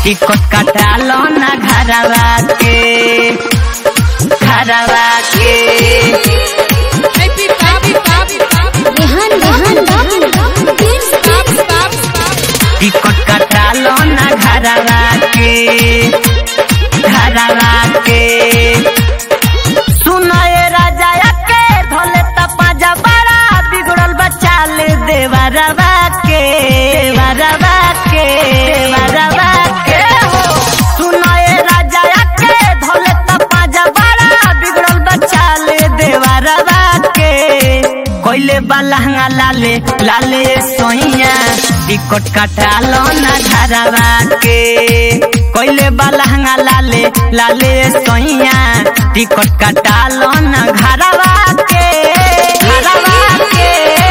ticket कटालो ना घरवा के घरवा के रेहान रेहान टिकट कटालो ना घरवा के घरवा के सुनाए राजा के धोले तपाजा बड़ा बिगड़ल बच्चा ले देवा रवा के देवरवा के देवरवा के हो सुनाए राजा के धोले तपाजा बड़ा बिगड़ल बच्चा ले देवा रवा के कोइले बलहंगा लाले लाले सोइया टिकट कटालो ना घरवा के कोइले बलहंगा लाले लाले सोइया टिकट कटालो ना घरवा के घरवा के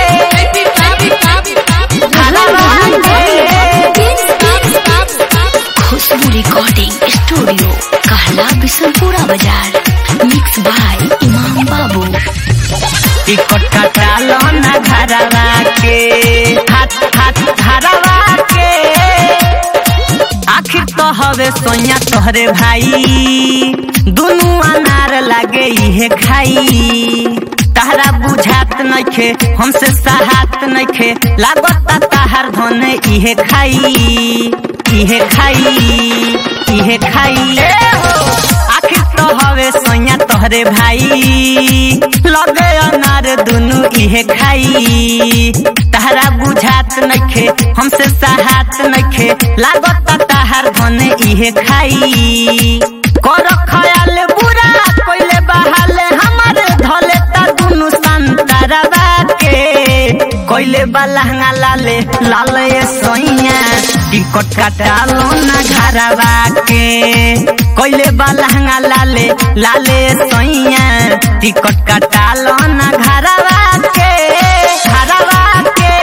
घरवा के खुशबू रिकॉर्डिंग स्टूडियो कहला बिशनपुरा बाजार मिक्स बाय इमाम बाबू टिकट कटालो ना घरवा के हाथ हाथ घरवा के आखिर तो हवे सोया तोहरे भाई दुनू अनार लागे इहे खाई तहरा बुझात नइखे हमसे सहात नइखे लागता तहार धन इहे खाई इहे खाई इहे खाई ए हो आखिर तो हवे सोया तोहरे भाई लगे अनार दुनू इहे खाई तहरा बुझात नइखे हमसे सहात नइखे लागत तहार धन इहे खाई कर खयाल बुरा कोइले बहाले हमर धले ता दुनू संतरवा के कोइले बलहंगा लाले लाले सोइया टिकट कटालो ना घरवा के कोइले बलहंगा लाले लाले सोइया टिकट कटालो ना घरवा के घरवा के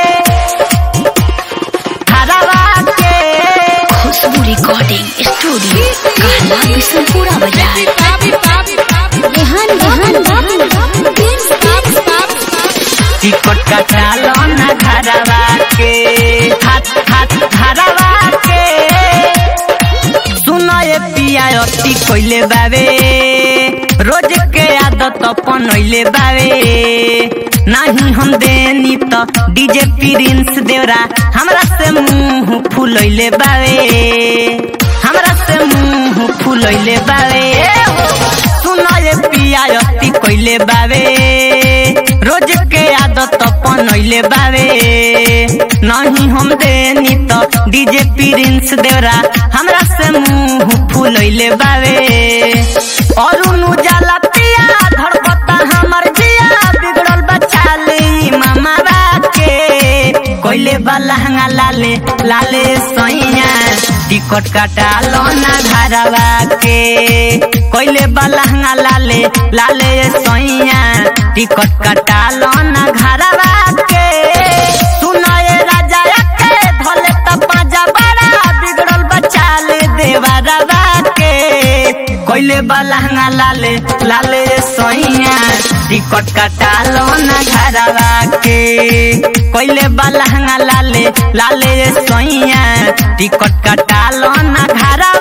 घरवा के खुशबू रिकॉर्डिंग स्टूडियो कहला बिशनपुरा बाजार रेहान रेहान टिकट कटालो ना घरवा के हाथ हाथ घरवा के सुनो ये पिया अति कोइले बावे रोज के आदत अपनैले बावे नाही हम देनी तो डीजे प्रिंस देवरा हमरा से मुंह फुलैले बावे हमरा से मुंह फुलैले बावे सुनो ये पिया अति कोइले बावे रोज के आदत अपनैले बावे नहीं हम देनी तो डीजे प्रिंस देवरा हमरा से मुंह फुलैले बावे और जाला पिया धड़कता हमर जिया बिगड़ल बच्चा ले मामा के कोइले बलहंगा लाले लाले सैया टिकट कटालो ना घरवा के कोइले बलहंगा लाले लाले सैया टिकट कटालो ना घरवा के सुनाए राजा के धोले तपाजा बड़ा बिगड़ल बच्चा ले देवा रवा के कोइले बलहंगा लाले लाले सोइया टिकट कटालो ना घरवा के कोइले बलहंगा लाले लाले सोइया टिकट कटालो ना घरवा